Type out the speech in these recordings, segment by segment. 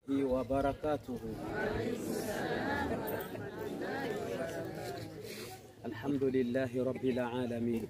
وبركاته الحمد لله رب العالمين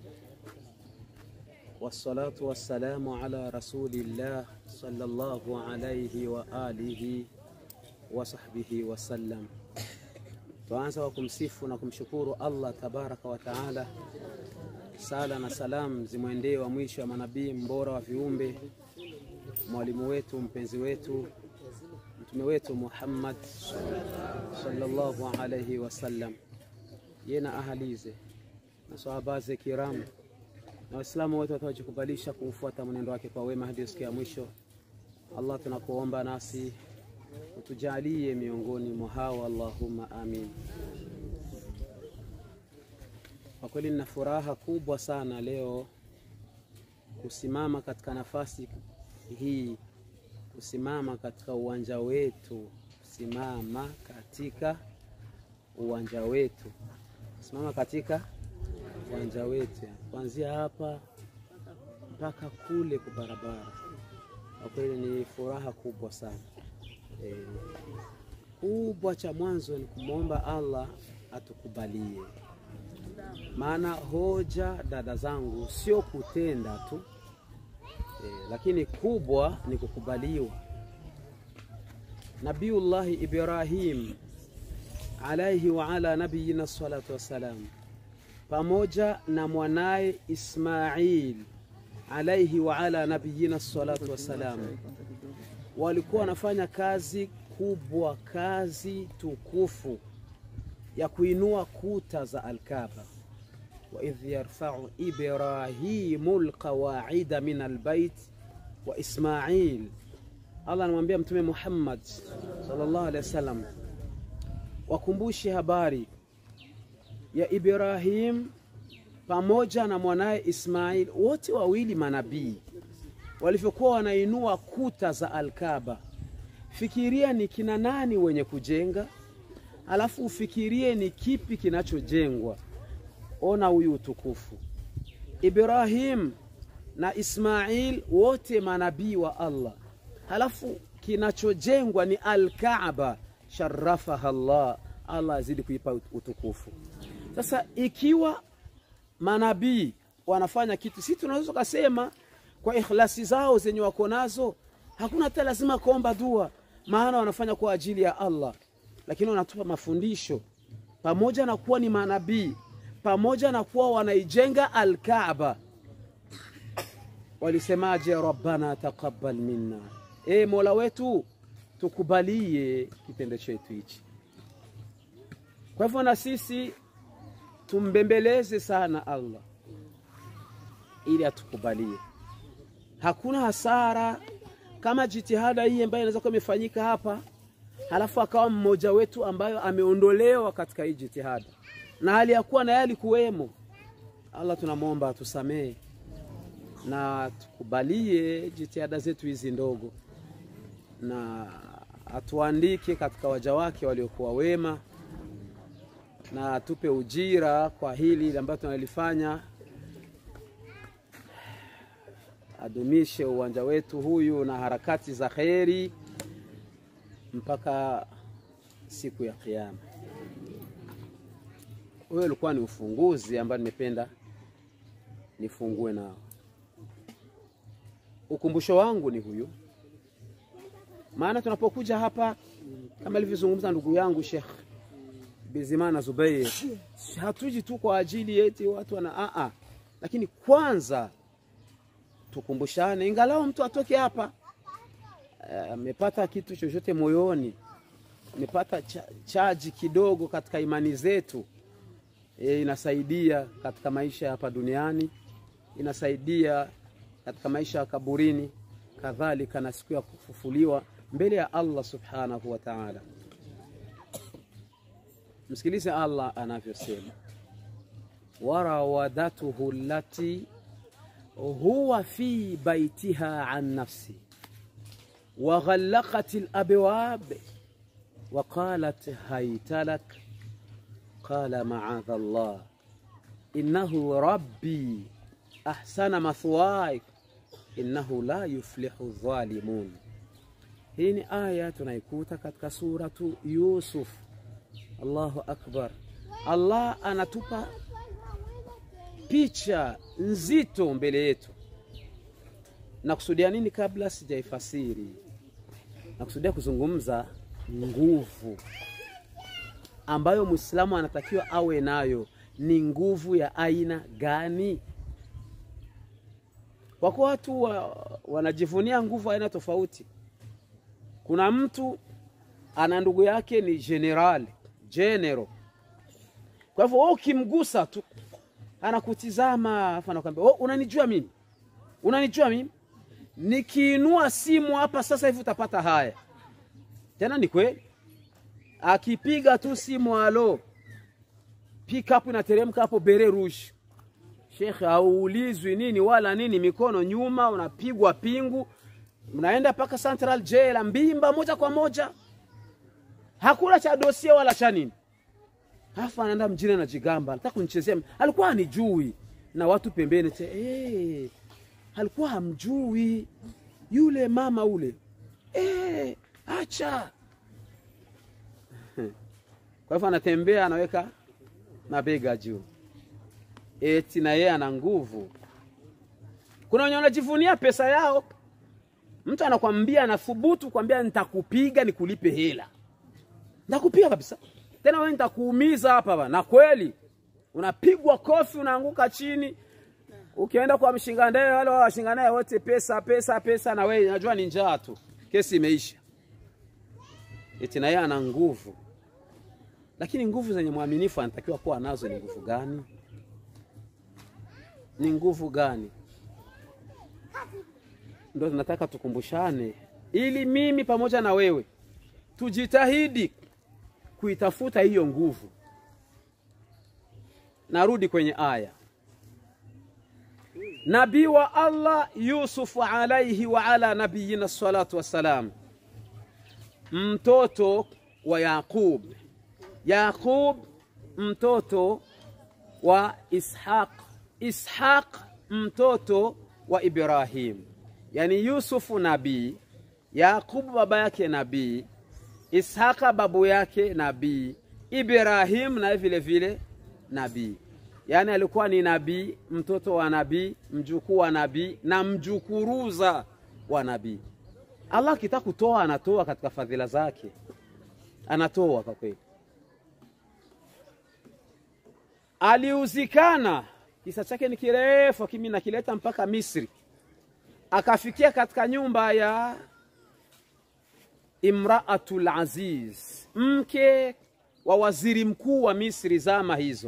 والصلاة والسلام على رسول الله صلى الله عليه وآله وصحbihi wasallam. Tuanza kwa kumsifu na kumshukuru Allah tabaraka wa taala. Sala na salam zimwendee wa mwisho wa manabii mbora wa viumbe, mwalimu wetu mpenzi wetu mtume wetu Muhammad sallallahu alayhi wasallam, ye na ahalize na sahabaze kiram na Waislamu wote watawajikubalisha kuufuata mwenendo wake kwa wema hadi siku ya mwisho. Allah, tunakuomba nasi utujalie miongoni mwa hao, Allahumma amin. Kwa kweli nina furaha kubwa sana leo kusimama katika nafasi hii, kusimama katika uwanja wetu, kusimama katika uwanja wetu, kusimama katika uwanja wetu, kuanzia hapa mpaka kule kwa barabara. Kwa kweli ni furaha kubwa sana. E, kubwa cha mwanzo ni kumwomba Allah atukubalie, maana hoja dada zangu sio kutenda tu e, lakini kubwa ni kukubaliwa. Nabiullahi Ibrahim alaihi wa ala nabiyina salatu wassalam pamoja na mwanaye Ismail alaihi wa ala nabiyina salatu wassalam walikuwa wanafanya kazi kubwa, kazi tukufu ya kuinua kuta za Alkaba. wa idh yarfau Ibrahimu lqawaida min albait wa Ismail. Allah anamwambia Mtume Muhammad sallallahu alaihi wasallam, wakumbushe habari ya Ibrahim pamoja na mwanaye Ismail, wote wawili manabii walivyokuwa wanainua kuta za Alkaba. Fikiria ni kina nani wenye kujenga, alafu ufikirie ni kipi kinachojengwa. Ona huyu utukufu, Ibrahim na Ismail wote manabii wa Allah, halafu kinachojengwa ni Alkaaba, sharafaha Allah, Allah azidi kuipa utukufu. Sasa ikiwa manabii wanafanya kitu, si tunaweza kusema kwa ikhlasi zao zenye wako nazo, hakuna hata lazima kuomba dua, maana wanafanya kwa ajili ya Allah, lakini wanatupa mafundisho pamoja na kuwa ni manabii, pamoja na kuwa wanaijenga Alkaaba. Walisemaje? rabbana taqabbal minna, e mola wetu tukubalie kitendo chetu hichi. Kwa hivyo na sisi tumbembeleze sana Allah ili atukubalie. Hakuna hasara kama jitihada hii ambayo inaweza kuwa imefanyika hapa, halafu akawa mmoja wetu ambayo ameondolewa katika hii jitihada na hali ya kuwa na yeye alikuwemo. Allah tunamwomba atusamehe na tukubalie jitihada zetu hizi ndogo, na atuandike katika waja wake waliokuwa wema, na atupe ujira kwa hili ambayo tunalifanya adumishe uwanja wetu huyu na harakati za kheri mpaka siku ya Kiyama. Huyo ulikuwa ni ufunguzi ambao nimependa nifungue nao. Ukumbusho wangu ni huyu, maana tunapokuja hapa kama alivyozungumza ndugu yangu Sheikh Bizimana Zubair, hatuji tu kwa ajili eti watu wana a a, lakini kwanza tukumbushane, ingalau mtu atoke hapa amepata uh, kitu chochote moyoni, amepata cha, chaji kidogo katika imani zetu e, inasaidia katika maisha hapa duniani, inasaidia katika maisha ya kaburini, kadhalika na siku ya kufufuliwa mbele ya Allah subhanahu wa ta'ala. Msikilize Allah anavyosema, warawadatuhu allati huwa fi baitiha an nafsi wa ghallaqat alabwab wa qalat haytalak qala ma'adha Allah innahu rabbi ahsana mathwaik innahu la yuflihu dhalimun. Hii ni aya tunaikuta katika suratu Yusuf. Allahu akbar! Allah anatupa picha nzito mbele yetu. Nakusudia nini? Kabla sijaifasiri, nakusudia kuzungumza nguvu ambayo Muislamu anatakiwa awe nayo. Ni nguvu ya aina gani? Kwa kuwa watu wa, wanajivunia nguvu aina tofauti. Kuna mtu ana ndugu yake ni general general, kwa hivyo wewe ukimgusa tu anakutizama afa, anakuambia oh, unanijua mimi, unanijua mimi, nikiinua simu hapa sasa hivi utapata haya. Tena ni kweli, akipiga tu simu alo, pick up inateremka hapo bere rouge Shekhe, hauulizwi nini wala nini, mikono nyuma, unapigwa pingu, mnaenda mpaka Central Jail Mbimba moja kwa moja, hakuna cha dosia wala cha nini. Halafu anaenda mjini anajigamba, anataka kunichezea. Alikuwa hanijui na watu pembeni te, hey, alikuwa hamjui yule mama ule, hey, acha. Kwa hivyo anatembea anaweka mabega juu eti na yeye ana nguvu. Kuna wenye wanajivunia pesa yao, mtu anakwambia, anathubutu kwambia nitakupiga nikulipe hela, nitakupiga kabisa, tena wewe nitakuumiza hapa bana. Na kweli unapigwa kofi, unaanguka chini. Ukienda kwa mshingandaye, wale washingandaye wote pesa pesa pesa, na wewe unajua ni njaa tu, kesi imeisha. Eti na yeye ana nguvu, lakini nguvu zenye mwaminifu anatakiwa kuwa nazo ni nguvu gani? ni nguvu gani? Ndo tunataka tukumbushane, ili mimi pamoja na wewe tujitahidi kuitafuta hiyo nguvu. Narudi kwenye aya, nabii wa Allah Yusufu alaihi wa ala nabiyina salatu wassalam, mtoto wa Yaqub. Yaqub mtoto wa Ishaq Ishaq mtoto wa Ibrahim, yani Yusufu nabii, Yakubu baba yake nabii, Ishaka babu yake nabii, Ibrahim naye vile vile nabii. Yani alikuwa ni nabii, mtoto wa nabii, mjukuu wa nabii na mjukuruza wa nabii. Allah akitaka kutoa anatoa katika fadhila zake, anatoa kwa kweli. Aliuzikana kisa chake ni kirefu, kimi nakileta mpaka Misri, akafikia katika nyumba ya Imraatul Aziz, mke wa waziri mkuu wa Misri zama hizo.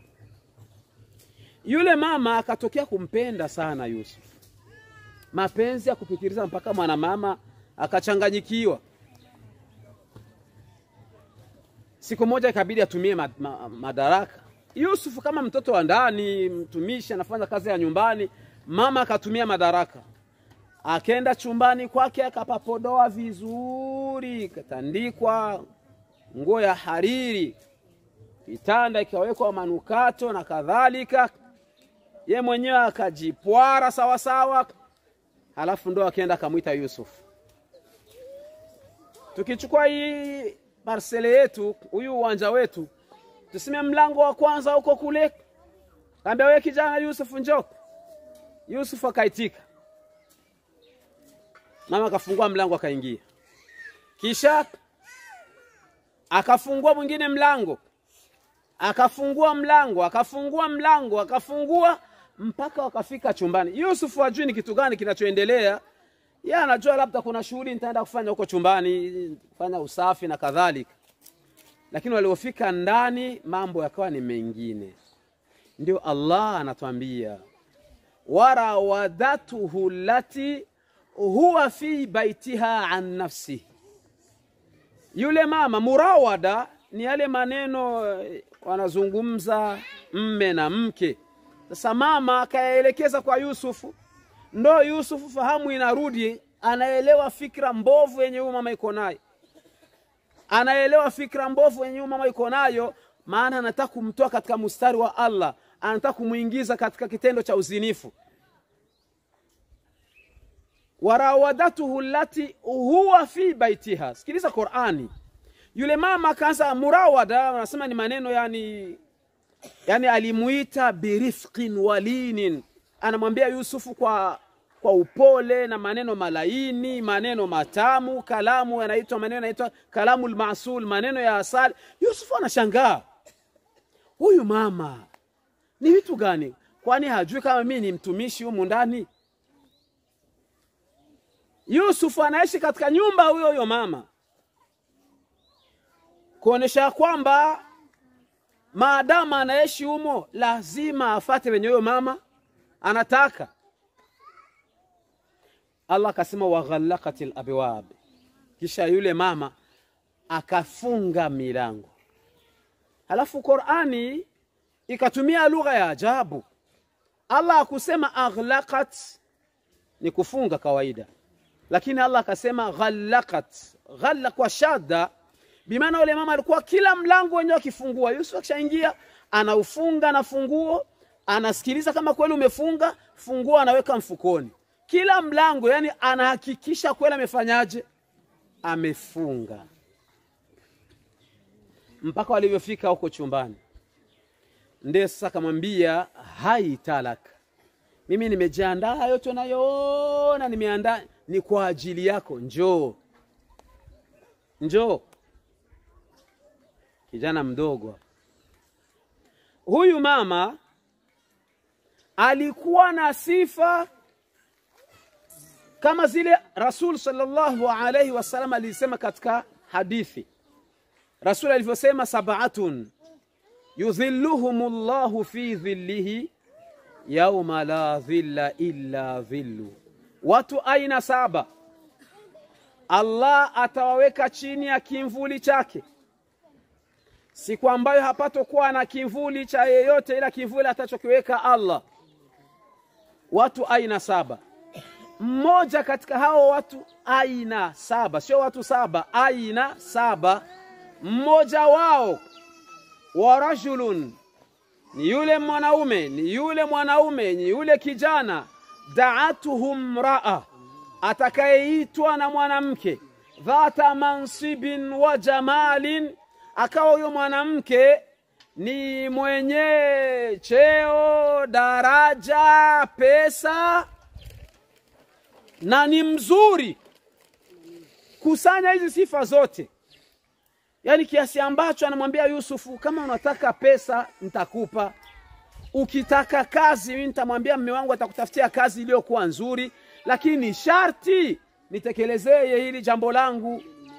Yule mama akatokea kumpenda sana Yusuf, mapenzi ya kupitiliza mpaka mwanamama akachanganyikiwa. Siku moja ikabidi atumie ma, ma, madaraka Yusufu kama mtoto wa ndani, mtumishi anafanya kazi ya nyumbani, mama akatumia madaraka, akenda chumbani kwake akapapodoa vizuri, katandikwa nguo ya hariri, kitanda ikawekwa manukato na kadhalika, ye mwenyewe akajipwara sawasawa, halafu ndo akenda akamwita Yusufu. Tukichukua hii parsele yetu, huyu uwanja wetu tuseme mlango wa kwanza huko kule, kaambia wewe kijana Yusufu njoo. Yusufu akaitika, mama akafungua mlango akaingia, kisha akafungua mwingine mlango, akafungua mlango, akafungua mlango, akafungua mpaka wakafika chumbani. Yusufu hajui ni kitu gani kinachoendelea, yeye anajua labda kuna shughuli nitaenda kufanya huko chumbani, kufanya usafi na kadhalika lakini waliofika ndani mambo yakawa ni mengine. Ndio Allah anatuambia warawadatuhu lati huwa fi baitiha an nafsi. Yule mama murawada ni yale maneno wanazungumza mme na mke. Sasa mama akayaelekeza kwa Yusufu, ndo Yusufu fahamu inarudi, anaelewa fikra mbovu yenye huyu mama iko nayo anaelewa fikra mbovu yenye mama iko nayo, maana anataka kumtoa katika mstari wa Allah, anataka kumwingiza katika kitendo cha uzinifu. warawadatuhu lati huwa fi baitiha. Sikiliza Qurani, yule mama akaanza murawada, anasema ni maneno yani, yani alimuita birifqin walinin, anamwambia Yusufu kwa kwa upole na maneno malaini, maneno matamu, kalamu yanaitwa maneno yanaitwa kalamul masul, maneno ya asali. Yusufu anashangaa, huyu mama ni vitu gani? Kwani hajui kama mimi ni mtumishi humu ndani? Yusufu anaishi katika nyumba huyo huyo mama, kuonesha kwamba maadamu anaishi humo lazima afate wenye huyo mama anataka. Allah akasema waghallaqatil abwab, kisha yule mama akafunga milango. Halafu Qur'ani ikatumia lugha ya ajabu. Allah akusema aghlaqat ni kufunga kawaida, lakini Allah akasema ghallaqat, ghalla kwa shadda, bimaana yule mama alikuwa kila mlango wenyewe akifungua, Yusuf akishaingia anaufunga na funguo, anasikiliza kama kweli umefunga, funguo anaweka mfukoni kila mlango, yani anahakikisha kweli amefanyaje, amefunga. Mpaka walivyofika huko chumbani, ndiye sasa akamwambia hai talak, mimi nimejiandaa, yote unayoona nimeandaa ni kwa ajili yako, njoo njoo. Kijana mdogo huyu, mama alikuwa na sifa kama zile Rasul sallallahu alayhi wasallam alisema katika hadithi, Rasul alivyosema, sab'atun yudhilluhumullahu fi dhillihi yauma la dhilla illa dhillu, watu aina saba Allah atawaweka chini ya kimvuli chake siku ambayo hapatokuwa na kimvuli cha yeyote ila kimvuli atachokiweka Allah. Watu aina saba mmoja katika hao watu aina saba, sio watu saba, aina saba. Mmoja wao wa rajulun, ni yule mwanaume, ni yule mwanaume, ni yule kijana, daatuhu mraa, atakayeitwa na mwanamke, dhata mansibin wa jamalin, akawa huyo mwanamke ni mwenye cheo, daraja, pesa na ni mzuri. Kusanya hizi sifa zote, yaani kiasi ambacho anamwambia Yusufu, kama unataka pesa nitakupa, ukitaka kazi mimi nitamwambia mme wangu atakutafutia kazi iliyokuwa nzuri, lakini sharti nitekelezee hili jambo langu.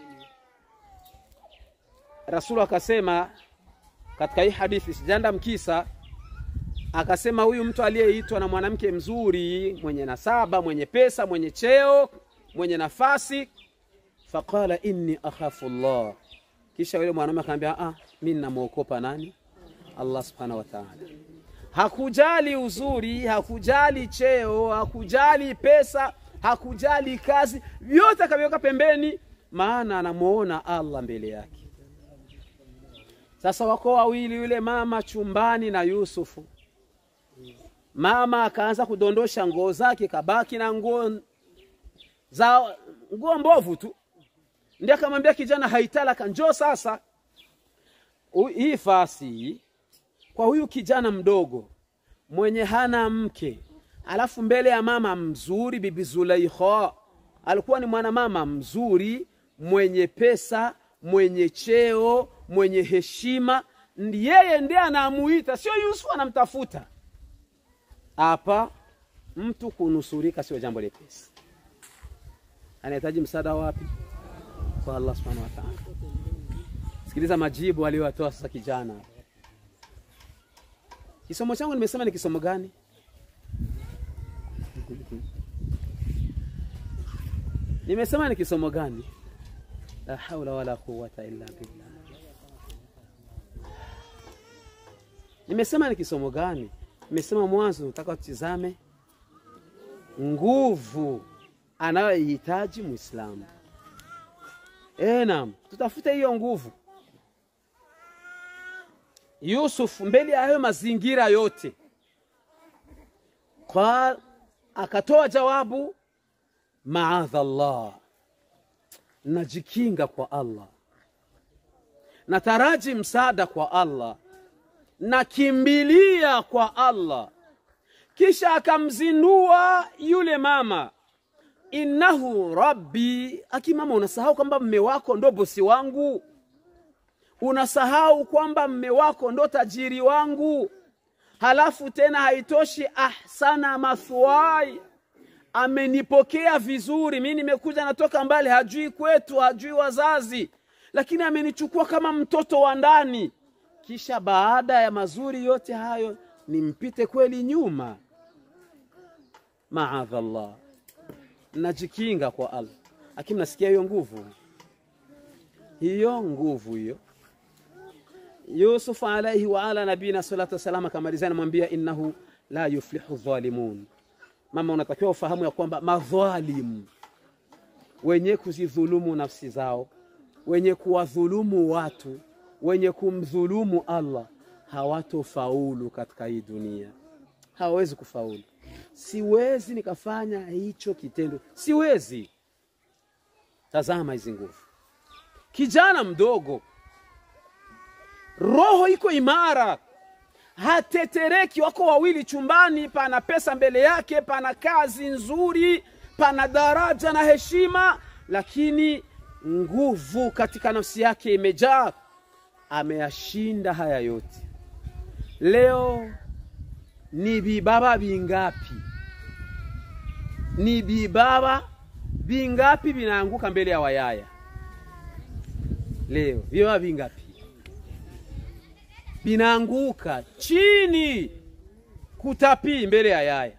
Rasulu akasema katika hii hadithi, sijaenda mkisa akasema huyu mtu aliyeitwa na mwanamke mzuri mwenye nasaba mwenye pesa mwenye cheo mwenye nafasi, faqala inni akhafu Allah. Kisha yule mwanaume akamwambia, ah, mimi ninamwokopa nani? Allah subhanahu wa ta'ala. Hakujali uzuri, hakujali cheo, hakujali pesa, hakujali kazi, vyote akaviweka pembeni, maana anamuona Allah mbele yake. Sasa wako wawili, yule mama chumbani na Yusufu Mama akaanza kudondosha nguo zake, kabaki na nguo za nguo mbovu tu. Ndiye akamwambia kijana, haitalaka, njoo sasa. Hii fasi kwa huyu kijana mdogo mwenye hana mke, alafu mbele ya mama mzuri, bibi Zulaikha alikuwa ni mwanamama mzuri mwenye pesa, mwenye cheo, mwenye heshima. Yeye ndiye anamuita, sio Yusufu anamtafuta hapa mtu kunusurika sio jambo lepesi, anahitaji msaada wapi? Kwa Allah subhanahu wa ta'ala. Sikiliza majibu aliyotoa sasa kijana. Kisomo changu nimesema ni kisomo gani? Nimesema ni kisomo gani? La haula wala quwwata illa billah. Nimesema ni kisomo gani? Nimesema mwanzo, nataka tutizame nguvu anayoihitaji Muislamu. Eh, naam, tutafute hiyo nguvu. Yusuf mbele ya hayo mazingira yote kwa akatoa jawabu maadha Allah, najikinga kwa Allah, nataraji msaada kwa Allah, nakimbilia kwa Allah. Kisha akamzindua yule mama, innahu rabbi. Akimama, unasahau kwamba mme wako ndo bosi wangu, unasahau kwamba mme wako ndo tajiri wangu. Halafu tena haitoshi, ahsana mathwai, amenipokea vizuri. Mi nimekuja natoka mbali, hajui kwetu, hajui wazazi, lakini amenichukua kama mtoto wa ndani. Kisha baada ya mazuri yote hayo nimpite kweli nyuma? Maadhallah, najikinga kwa Allah. Lakini nasikia hiyo nguvu, hiyo nguvu hiyo. Yusuf alaihi wa ala nabina salatu wassalam akamalizia, anamwambia innahu la yuflihu dhalimun. Mama, unatakiwa ufahamu ya kwamba madhalimu wenye kuzidhulumu nafsi zao, wenye kuwadhulumu watu, wenye kumdhulumu Allah hawatofaulu katika hii dunia, hawawezi kufaulu. Siwezi nikafanya hicho kitendo, siwezi. Tazama hizi nguvu, kijana mdogo, roho iko imara, hatetereki. Wako wawili chumbani, pana pesa mbele yake, pana kazi nzuri, pana daraja na heshima, lakini nguvu katika nafsi yake imejaa. Ameyashinda haya yote. Leo ni vibaba vingapi, ni vibaba vingapi vinaanguka mbele ya wayaya? Leo vibaba vingapi vinaanguka chini kutapii mbele ya yaya?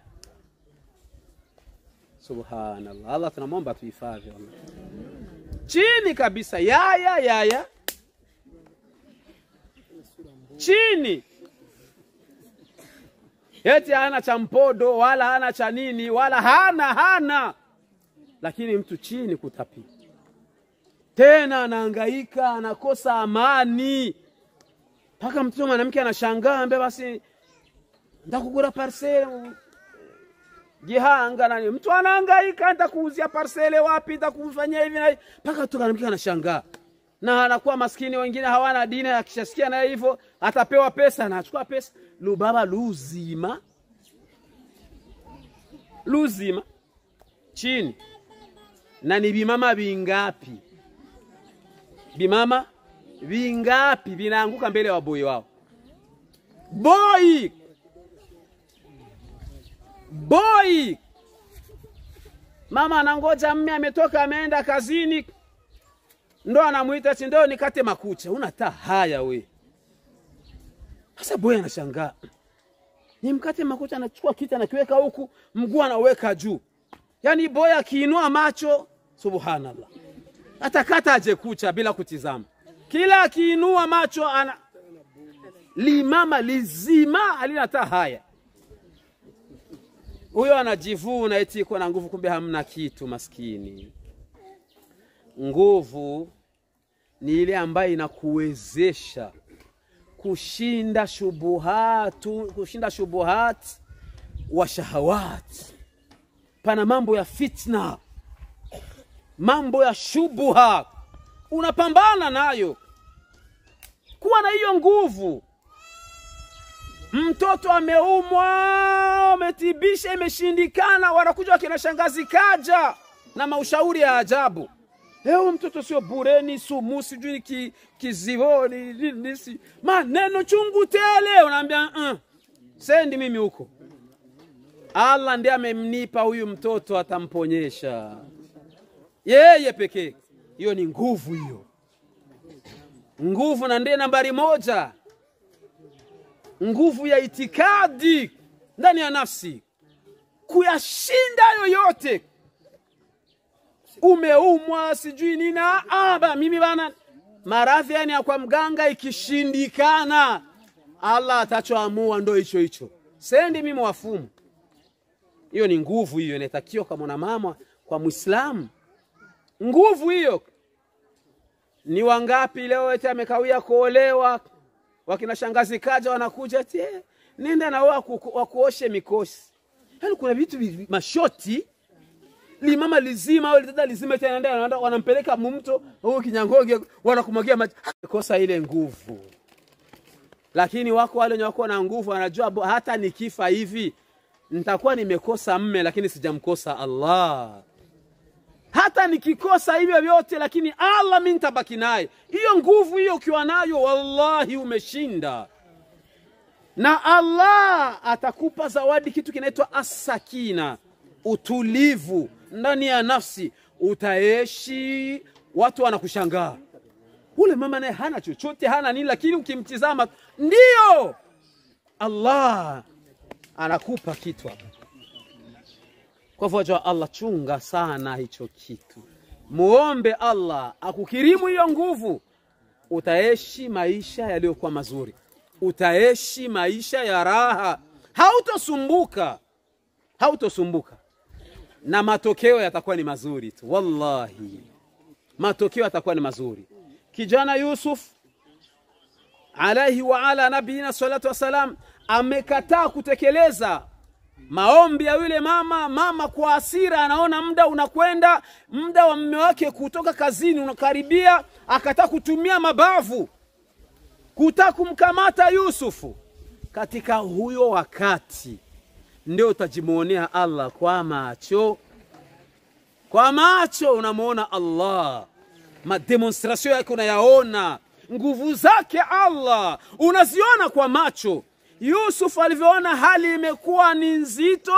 Subhanallah, Allah tunamwomba tuhifadhi chini kabisa, yaya yaya chini eti hana cha mpodo wala hana cha nini wala hana hana, lakini mtu chini kutapia, tena anahangaika, anakosa amani, mpaka mtoto mwanamke anashangaa, ambe basi ndakugura parsele Gihanga nani, mtu anahangaika, nitakuuzia parsele wapi, nitakufanyia hivi na hivi, mpaka mtu mwanamke anashangaa na anakuwa maskini. Wengine hawana dini, akishasikia naye hivyo atapewa pesa, anachukua pesa lubaba luzima luzima chini. Na ni vimama vingapi, vimama vingapi vinaanguka mbele ya waboi wao? Boi boi, mama anangoja mme ametoka ameenda kazini ndo anamwita ati ndo nikate makucha. Unata haya we. Sasa boy anashangaa, ni mkate makucha, anachukua kiti anakiweka huku, mguu anaweka juu. Yaani boy akiinua macho, subhanallah, atakata aje kucha bila kutizama. Kila akiinua macho ana limama lizima alinata haya. Huyo anajivuna eti iko na nguvu, kumbe hamna kitu, maskini. Nguvu ni ile ambayo inakuwezesha kushinda shubuhatu, kushinda shubuhat wa shahawat. Pana mambo ya fitna, mambo ya shubuha, unapambana nayo. Kuwa na hiyo nguvu. Mtoto ameumwa, umetibisha, imeshindikana, wanakuja wakina shangazi kaja na maushauri ya ajabu. Leo mtoto sio bureni sumu sijui ki, kizivoni nisi maneno chungu tele, unaambia uh, sendi mimi huko. Allah ndiye amemnipa huyu mtoto, atamponyesha yeye pekee. Hiyo ni nguvu, hiyo nguvu, na ndiye nambari moja, nguvu ya itikadi ndani ya nafsi, kuyashinda yoyote umeumwa sijui nina aba mimi bana maradhi yani ya kwa mganga ikishindikana, Allah atachoamua ndo hicho hicho, sendi mimi wafumu. Hiyo ni nguvu, hiyo inatakiwa kwa mwanamama, kwa Muislamu. Nguvu hiyo ni wangapi leo eti amekawia kuolewa, wakina shangazi kaja wanakuja eti nenda na wao wakuoshe mikosi. Yani kuna vitu mashoti limama lizima au litata lizima tena ndio wanaenda wanampeleka mumto huko kinyangoge wanakumwagia maji kosa ile nguvu lakini wako wale wenye wako na nguvu wanajua bo- hata nikifa hivi nitakuwa nimekosa mme lakini sijamkosa Allah hata nikikosa hivyo vyote lakini Allah mimi nitabaki naye hiyo nguvu hiyo ukiwa nayo wallahi umeshinda na Allah atakupa zawadi kitu kinaitwa asakina, utulivu ndani ya nafsi. Utaishi, watu wanakushangaa, ule mama naye hana chochote, hana nini, lakini ukimtizama ndio Allah anakupa kitu hapa. Kwa hivyo wajua Allah, chunga sana hicho kitu, muombe Allah akukirimu hiyo nguvu, utaishi maisha yaliyokuwa mazuri, utaishi maisha ya raha, hautosumbuka, hautosumbuka na matokeo yatakuwa ni mazuri tu, wallahi, matokeo yatakuwa ni mazuri. Kijana Yusuf alaihi wa ala nabiyina salatu wassalam amekataa kutekeleza maombi ya yule mama. Mama kwa hasira, anaona muda unakwenda, muda wa mume wake kutoka kazini unakaribia, akataa kutumia mabavu kutaka kumkamata Yusufu. Katika huyo wakati ndio utajimwonea Allah kwa macho, kwa macho unamwona Allah, mademonstration yake unayaona, nguvu zake Allah unaziona kwa macho. Yusuf alivyoona hali imekuwa ni nzito,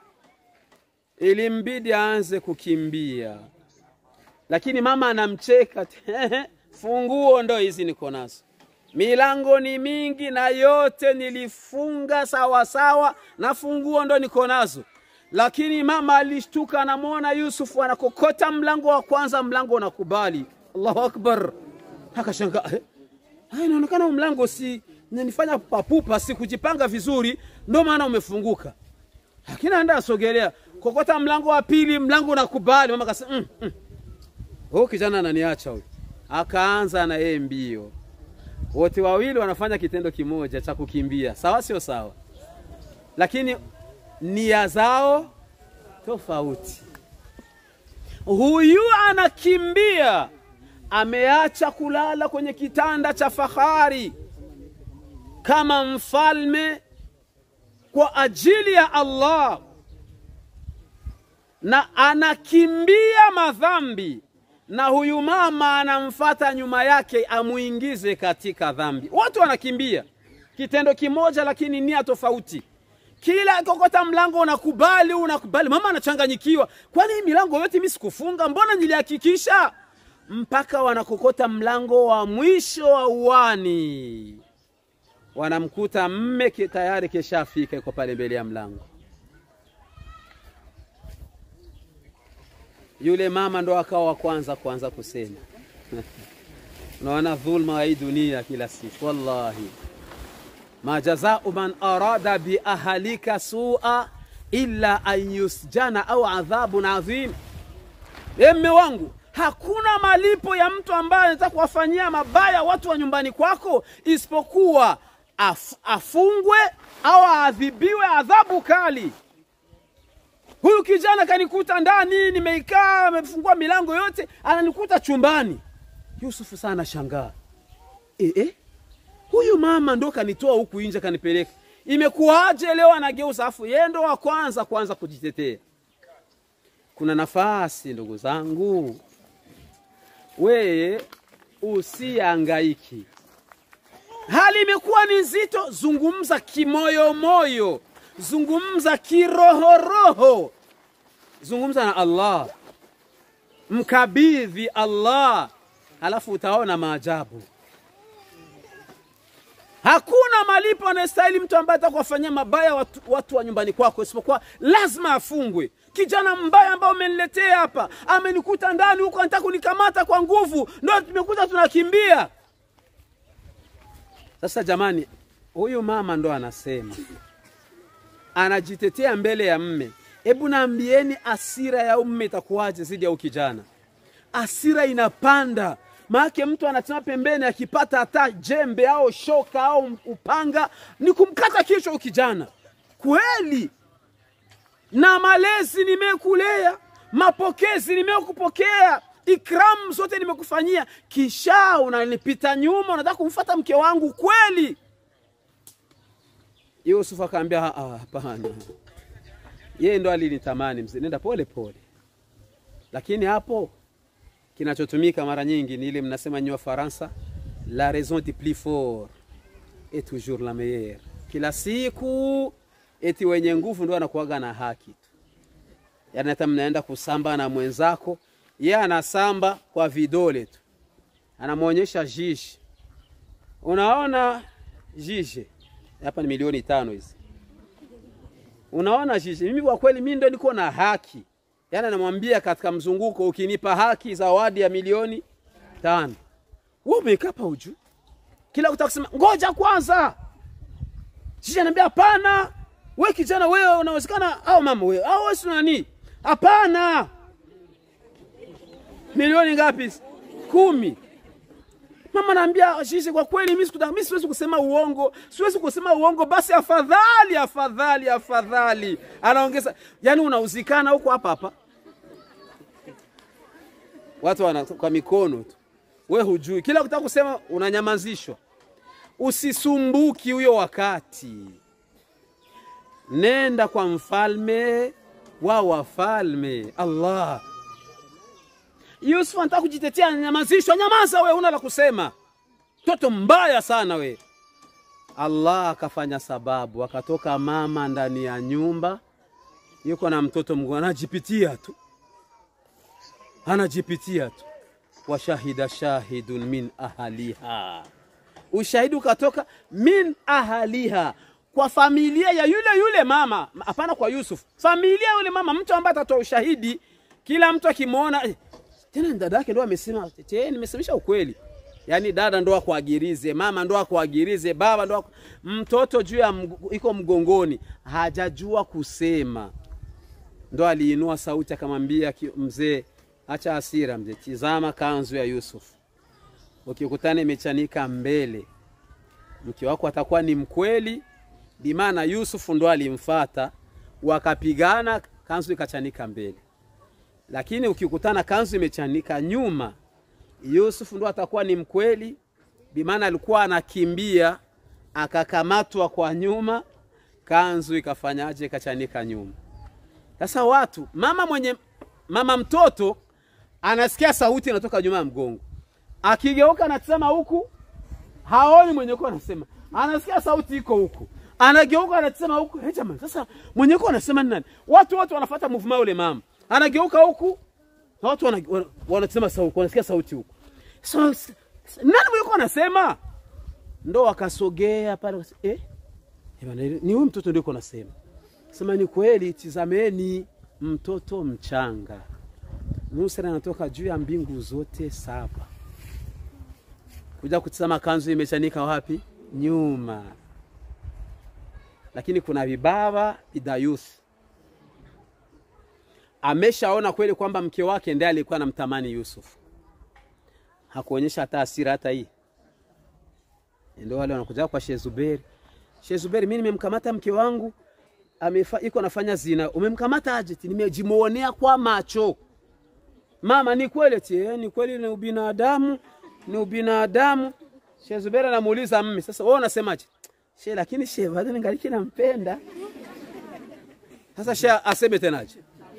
ilimbidi aanze kukimbia, lakini mama anamcheka, funguo ndo hizi niko nazo, milango ni mingi na yote nilifunga sawa sawa, na funguo ndo niko nazo. Lakini mama alishtuka, anamwona Yusufu anakokota mlango wa kwanza, mlango unakubali. Allahu akbar, akashangaa eh, haya, inaonekana huu mlango si nifanya papupa, si kujipanga vizuri, ndo maana umefunguka. Lakini anda asogelea kokota mlango wa pili, mlango unakubali. Mama akasema mm, mm. Huyu kijana ananiacha huyu, akaanza na yeye mbio. Wote wawili wanafanya kitendo kimoja cha kukimbia, sawa sio sawa? Lakini nia zao tofauti. Huyu anakimbia, ameacha kulala kwenye kitanda cha fahari kama mfalme kwa ajili ya Allah, na anakimbia madhambi, na huyu mama anamfata nyuma yake amuingize katika dhambi. Watu wanakimbia kitendo kimoja, lakini nia tofauti. Kila kokota mlango unakubali, unakubali. Mama anachanganyikiwa, kwani hii milango yote mimi sikufunga? Mbona nilihakikisha? Mpaka wanakokota mlango wa mwisho wa uwani wanamkuta mme tayari keshafika, yuko pale mbele ya mlango. Yule mama ndo akawa wa kwanza kuanza kusema unaona dhulma wa hii dunia kila siku, wallahi ma jazau man arada bi ahalika sua illa an yusjana au adhabun adhim. E mme wangu Hakuna malipo ya mtu ambaye anataka kuwafanyia mabaya watu wa nyumbani kwako isipokuwa af, afungwe au aadhibiwe adhabu kali. Huyu kijana kanikuta ndani, nimeikaa, amefungua milango yote, ananikuta chumbani. Yusufu sana shangaa, e, e, huyu mama ndo kanitoa huku nje kanipeleka, imekuwaje leo anageuza? Afu yeye ndo wa kwanza kwanza kujitetea. Kuna nafasi ndugu zangu, weye usiangaiki. Hali imekuwa ni nzito, zungumza kimoyomoyo, zungumza kirohoroho, zungumza na Allah, mkabidhi Allah, halafu utaona maajabu. Hakuna malipo anayestahili mtu ambaye atakuwafanyia mabaya watu, watu wa nyumbani kwako, isipokuwa lazima afungwe. Kijana mbaya ambaye umeniletea hapa amenikuta ndani huko, anataka kunikamata kwa nguvu, ndio tumekuta tunakimbia. Sasa jamani, huyu mama ndo anasema, anajitetea mbele ya mme. Hebu naambieni, asira ya mme itakuwaje zidi ya ukijana? Asira inapanda maake mtu anasema pembeni, akipata hata jembe au shoka au upanga ni kumkata kichwa ukijana. Kweli na malezi nimekulea mapokezi nimekupokea, ikramu zote nimekufanyia, kisha unanipita nyuma, unataka kumfuata mke wangu kweli? Yusuf akaambia "Ah, hapana, yeye ndo alinitamani mzee, nenda pole pole. Lakini hapo kinachotumika mara nyingi ni ile mnasema nywa Faransa, la raison du plus fort est toujours la meilleure. Kila siku eti wenye nguvu ndo anakuwaga na haki tu. Yaani hata mnaenda kusamba na mwenzako, yeye anasamba kwa vidole tu, anamwonyesha jiji. Unaona jiji hapa ni milioni tano hizi, unaona jiji, mimi kwa kweli mimi ndo niko na haki. Yaani anamwambia katika mzunguko, ukinipa haki zawadi ya milioni tano. Wewe umekapa uju kila kutaka kusema ngoja kwanza. Jiji anambia hapana, we kijana, wewe unawezekana, au mama wewe, au wewe si nani? Hapana. Milioni ngapi? Kumi. Mama naambia Jiji, kwa kweli mimi sikutaka, mimi siwezi kusema uongo, siwezi kusema uongo, basi afadhali, afadhali, afadhali. Anaongeza, yani unauzikana huko hapa hapa, watu wana kwa mikono tu, we hujui, kila kutaka kusema unanyamazishwa. Usisumbuki huyo wakati, nenda kwa mfalme wa wafalme Allah. Yusuf anataka kujitetea, anyamazishwa. Nyamaza we, una la kusema, mtoto mbaya sana we. Allah akafanya sababu, akatoka mama ndani ya nyumba, yuko na mtoto mgongo, anajipitia tu, anajipitia tu. Washahida shahidun min ahaliha, ushahidi ukatoka min ahaliha, kwa familia ya yule yule mama, hapana kwa Yusuf, familia ya yule mama, mtu ambaye atatoa ushahidi, kila mtu akimwona eh, tena dada yake ndo amesema tete, nimesemesha ukweli. Yaani dada ndo akuagirize, mama ndo akuagirize, baba ndo aku... mtoto juu ya mg... iko mgongoni, hajajua kusema, ndo aliinua sauti akamwambia mzee, acha hasira mzee, tizama kanzu ya Yusuf, ukikutana imechanika mbele, mke wako atakuwa ni mkweli. Bimaana Yusuf ndo alimfata, wakapigana, kanzu ikachanika mbele lakini ukikutana kanzu imechanika nyuma, Yusuf ndo atakuwa ni mkweli, bimaana alikuwa anakimbia akakamatwa kwa nyuma, kanzu ikafanyaje? Ikachanika nyuma. Sasa watu, mama mwenye mama mtoto anasikia sauti inatoka nyuma ya mgongo, akigeuka anatazama huku, haoni mwenye kwa anasema, anasikia sauti iko huku, anageuka anatazama huku. Hey, jamani, sasa mwenye kwa anasema ni nani? Watu wote wanafuata movement yule mama anageuka huku na watu wanasema wana, wana sauti, wanasikia sauti huku. So, nani mlikuwa anasema? Ndo wakasogea pale eh, ni huyu mtoto ndio nasema. Sema ni kweli, tizameni mtoto mchanga. Musa anatoka juu ya mbingu zote saba kuja kutizama kanzu imechanika wapi? Nyuma. Lakini kuna vibaba idayuth ameshaona kweli kwamba mke wake ndiye alikuwa anamtamani Yusuf, hakuonyesha hata hasira hata hii. Ndio wale wanakuja kwa Sheikh Zuberi, Sheikh Zuberi, mimi nimemkamata mke wangu amefa, iko anafanya zina. Umemkamata aje? Nimejimuonea kwa macho. Mama, ni kweli eti? Eh, ni kweli, ni ubinadamu, ni ubinadamu. Sheikh Zuberi anamuuliza mimi, sasa wewe unasemaje? Sheikh, lakini Sheikh bado ningali nampenda. Sasa Sheikh aseme tenaje?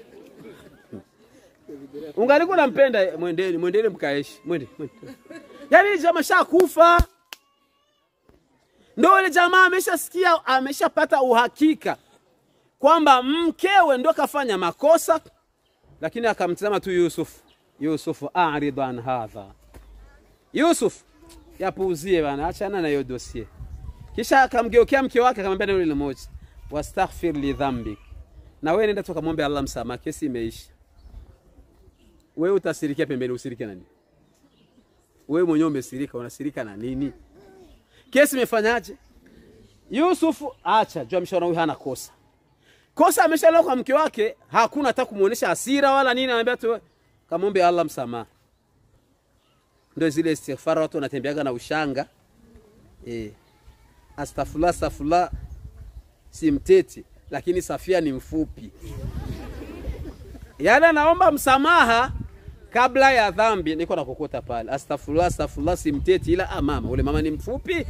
ungalikuwa nampenda, mwendeni mwendeni, mkaeshi mwende mwende. Yani jamaa shakufa, ndo ile jamaa ameshasikia, ameshapata uhakika kwamba mkewe ndo kafanya makosa, lakini akamtazama tu Yusuf. Yusuf, arid an hadha, Yusuf yapuuzie bana, achana na hiyo dosie. Kisha akamgeukea mke wake akamwambia neno lile moja, wastaghfir li dhambik, na wewe nenda tukamwombe Allah msamaha, kesi imeisha wewe utasirikia pembeni, usirike na nini? Wewe mwenyewe umesirika, unasirika na nini? Kesi imefanyaje? Yusufu acha jua, ameshaona huyu hana kosa, kosa ameshalala kwa mke wake, hakuna hata kumuonesha hasira wala nini, anambia tu kamwombe Allah msamaha. Ndio zile istighfar watu wanatembeaga na ushanga eh, astaghfirullah astaghfirullah, si mteti, lakini Safia ni mfupi Yaani anaomba msamaha kabla ya dhambi. Niko nakukuta pale, astaghfirullah, astaghfirullah, simteti, ila ah, mama ule mama ni mfupi.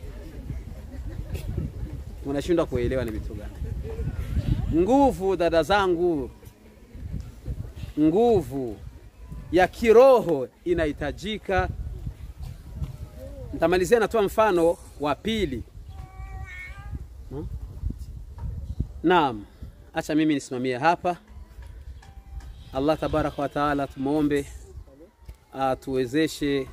Unashindwa kuelewa ni vitu gani? Nguvu dada zangu, nguvu ya kiroho inahitajika. Nitamalizia natoa mfano wa pili. Hmm? Naam, acha mimi nisimamie hapa. Allah tabaraka wa taala tumwombe atuwezeshe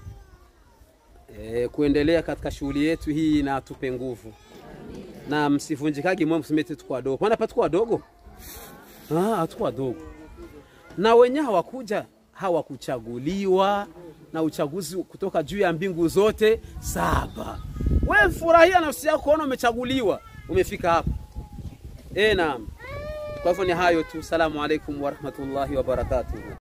e, kuendelea katika shughuli yetu hii na atupe nguvu na msivunjikagi moyo, msimete tuko wadogo. Maana hapa tuko wadogo, ah, hatuko wadogo, na wenye hawakuja hawakuchaguliwa na uchaguzi kutoka juu ya mbingu zote saba. We furahia nafsi yako kuona umechaguliwa, umefika hapa. E, naam. Kwa hivyo ni hayo tu. Salamu alaikum warahmatullahi wabarakatuhu.